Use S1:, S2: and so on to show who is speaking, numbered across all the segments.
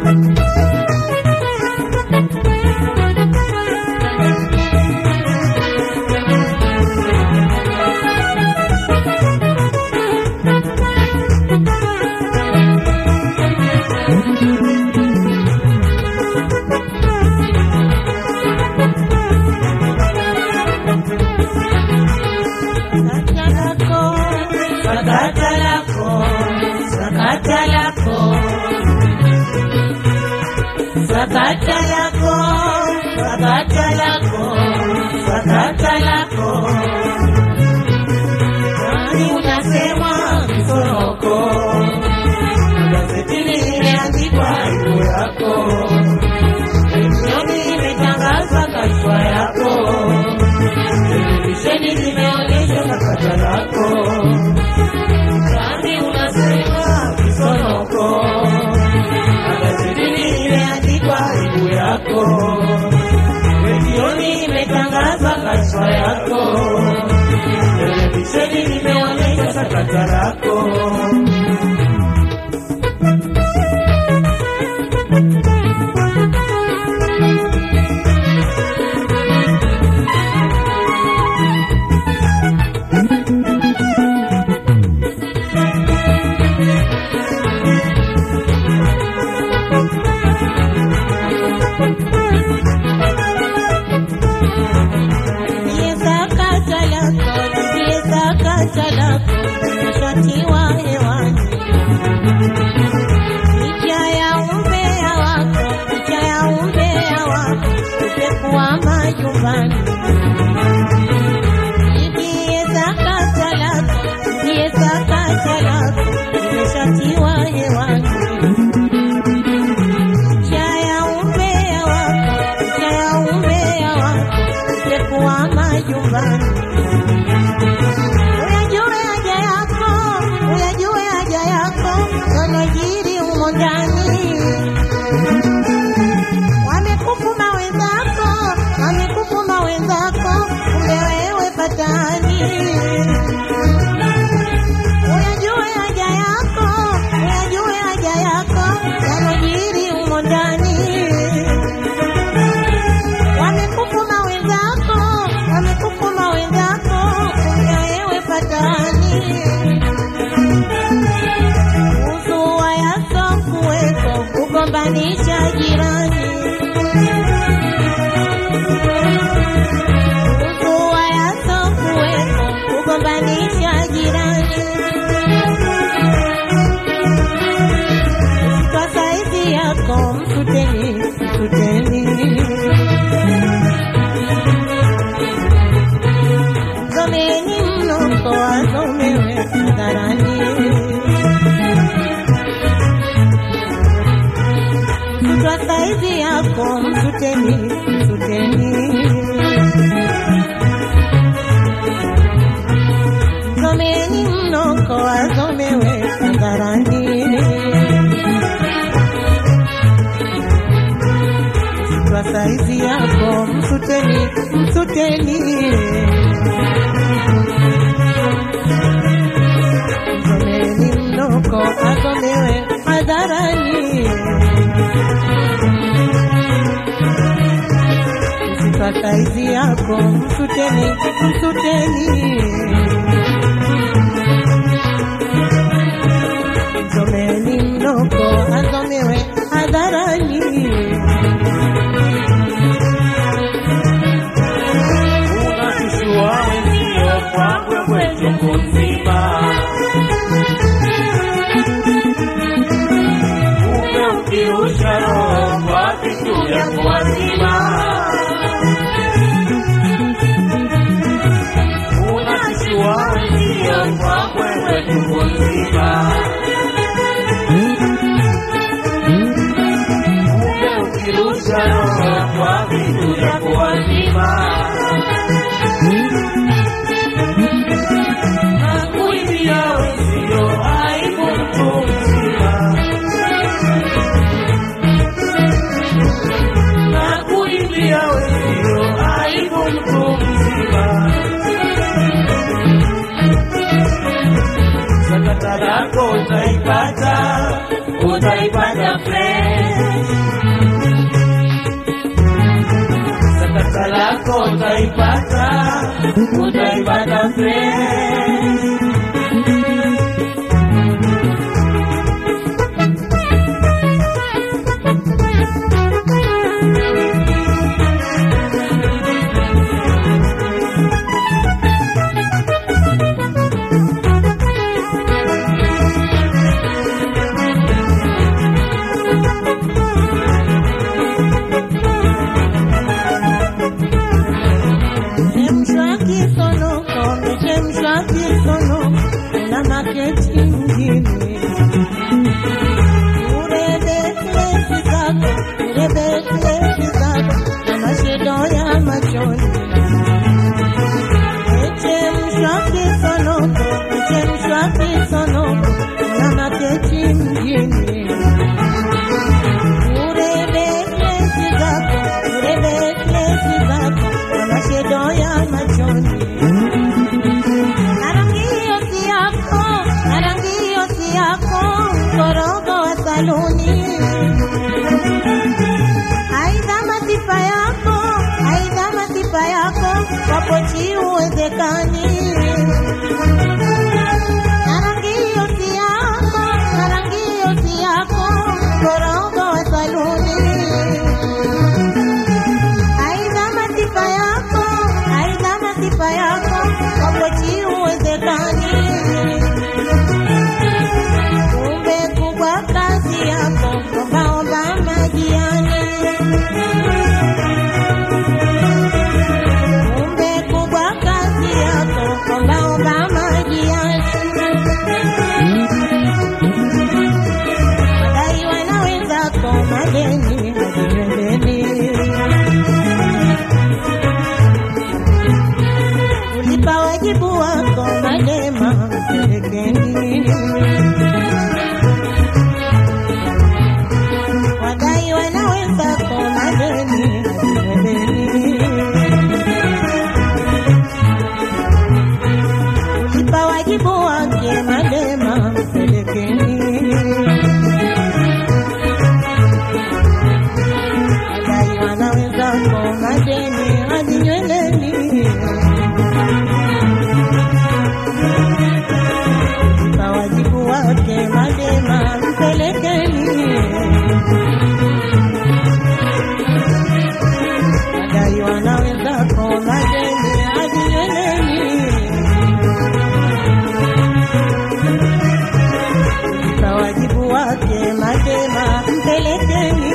S1: Sakata lako, sakata lako, sakata lako, sakata lako, sakata lako. Nani unasema msoroko? Gazetini imeandikwa juu yako, redioni imetangaza kashfa yako, televisheni zimeonyesha sakata lako. Nani unasema kisonoko? Magazetini imeandikwa juu yako, redioni imetangaza kashfa yako, televisheni imeonyesha sakata lako.
S2: Ndiye sakata lako, ndiye sakata lako, shatiwa hewani. Licha ya umbea wako, licha ya umbea wako, upekuwa majumbani. Ndiye sakata lako, ndiye sakata lako, limeshatiwa hewani. Licha ya umbea wako, licha ya umbea wako, upekuwa majumbani. Uyajue haja yako, uyajue haja yako, yanajiri humo ndani. Wamekufuma wenzako, wamekufuma wenzako, kumbe wewe patani. Uyajue haja yako, uyajue haja yako, yanajiri humo ndani. Wamekufuma wenzako, wamekufuma wenzako, kumbe wewe patani. Uzua yasokuweko kugombanisha jirani. Uzua yasokuweko kugombanisha jirani. Kwa saizi yako msuteni, msuteni. Someni mnoko wasomewe hadharani. Kwa saizi yako msuteni, msuteni. Someni mnoko wasomewe hadharani. Kwa saizi yako msuteni, msuteni. Someni mnoko asomewe hadharani. Kwa saizi yako msuteni, msuteni. Someni mnoko asomewe hadharani.
S1: Unakishua wenzio kwa kwekwe chungu nzima, kumbe ukirusha roho kwa vitu vya kuwazima. Unakishua wenzio kwa kwekwe chungu nzima, kumbe ukirusha roho kwa vitu vya kuwazima. Nakuibia wenzio aibu mtu mzima, nakuibia wenzio aibu mtu mzima. Sakata lako utaipata, utaipata fresh. lako utaipata, utaipata fresh.
S2: Chemshwa kisonoko, chemshwa kisonoko, na maketi mjini. Urebe klesi zako, urebe klesi zako, na mashedo ya machoni. Chemshwa kisonoko, chemshwa kisonoko, na maketi mjini. Urebe klesi zako, urebe klesi zako, na mashedo ya machoni. Na rangi hiyo si yako, na rangi hiyo si yako, mkorogo wa saluni. Aidha masifa yako, aidha masifa yako, wapochi uwezekani. Na rangi hiyo si yako, na rangi hiyo si yako, mkorogo wa saluni. Aidha masifa yako, aidha masifa yako, wapochi uwezekani. Kumbe kubwa kazi yako, ombaomba majiani. Kumbe kubwa kazi yako, ombaomba majiani. Wadaiwa na wenzako madeni madeni ulipa wajibu wako madema mpelekeni wadaiwa na wenzako madeni madeni ulipa wajibu wake madema mpelekeni wadaiwa na wenzako madeni hadi nyweleni kwa wajibu wake madema mpelekeni madaiwa na wenzako madeni hadi nyweleni kwa wajibu wake madema mpelekeni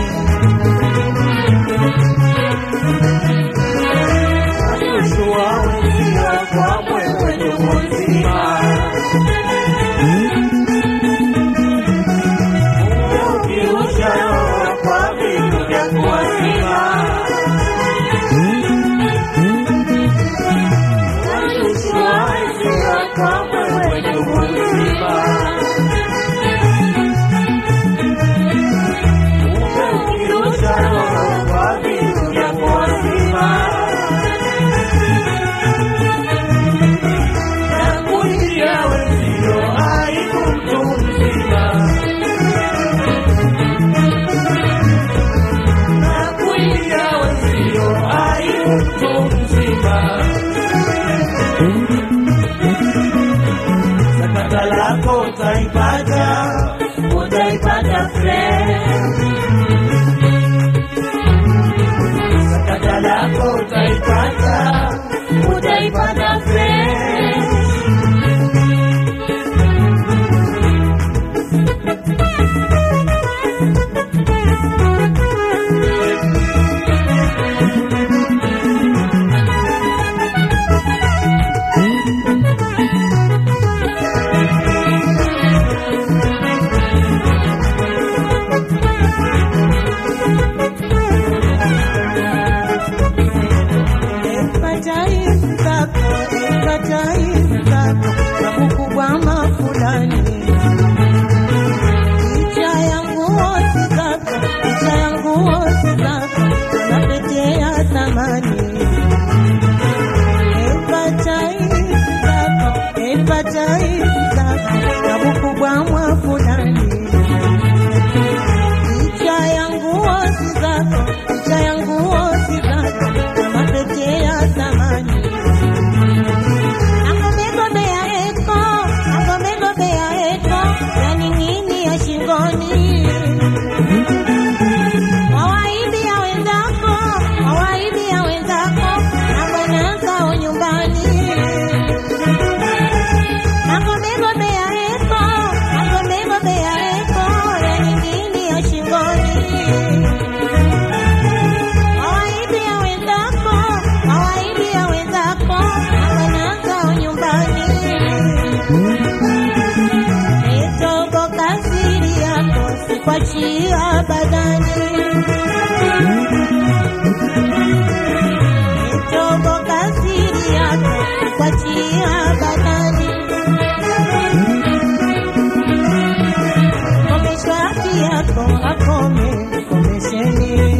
S1: Kushua wenzio kwa mwewe ndugu mzima. Ukiusha roho kwa vitu vya kuwazima. Kushua wenzio kwa mwewe ndugu mzima. Ukiusha roho kwa vitu vya kuwazima. Nakulia wenzio aibu mtu mzima. Nakulia wenzio aibu mtu mzima. Sakata lako utaipata, utaipata fresh. Sakata lako utaipata, utaipata fresh.
S2: badani Mitobo kasiri yako kuachia badani Komeshwa haki yako akome komesheni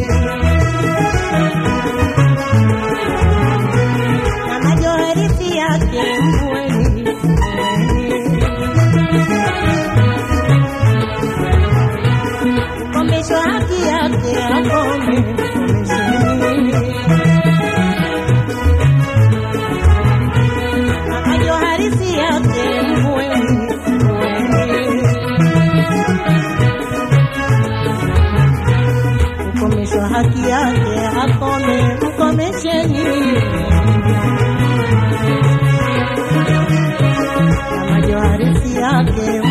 S2: na majoherisi yake mvueni mvueni komeshwa haki yake akome komesheni na majoherisi yake mvueni mvueni kukomeshwa haki yake akome mkomesheni na majoharisi yake